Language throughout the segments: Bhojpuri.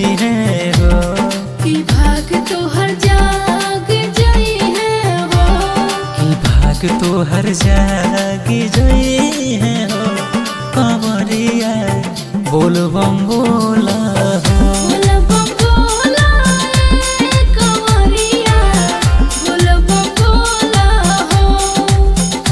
है हो कि भाग तोहर जाग जई है हो कि भाग तो हर जागी जई है हो कंवरिया बोल बम बोला हो बोल बम बोला ए कंवरिया बोल बम बोला हो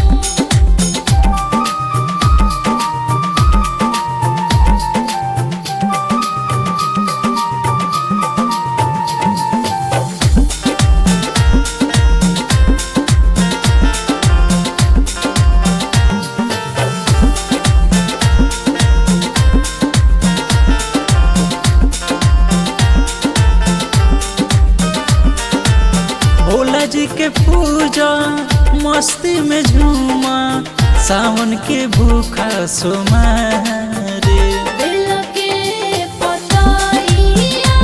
भोला जी के पूजा मस्ती में झूमा सावन के भूखा सोमा रे दिल के पताइया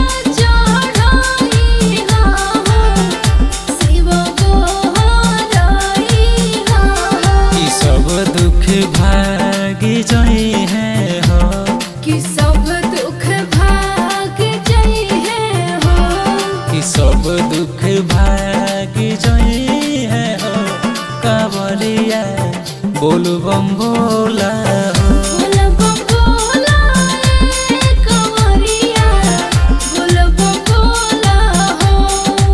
चढ़ाई हा शिव को हराई हा कि सब दुख भागी जई है हो कि सब दुख भाग जई है हो कि सब दुख भागी जई है हो कांवरिया बोल बम बोला हो बोल बम बोला ए कंवरिया बोल बम बोला हो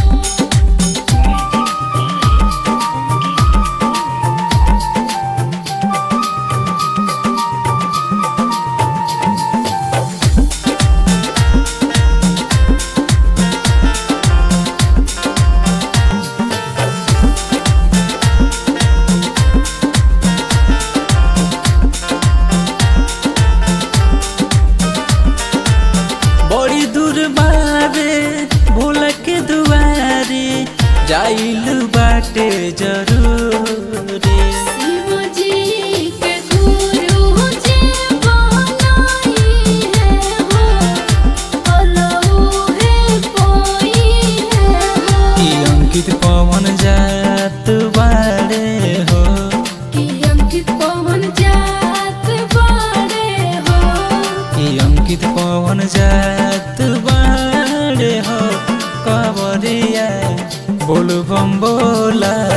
बड़ी दूर बारे भोला के दुआरे जाइल बाटे जरूरी शिव जी के गुरु जी बनाई है हो अलऊ है कोई है हो कि अंकित पवन जात बारे हो कि अंकित पवन जात बाड़े हो कि अंकित पवन जात बारे हो कवरिया बोल बम बोला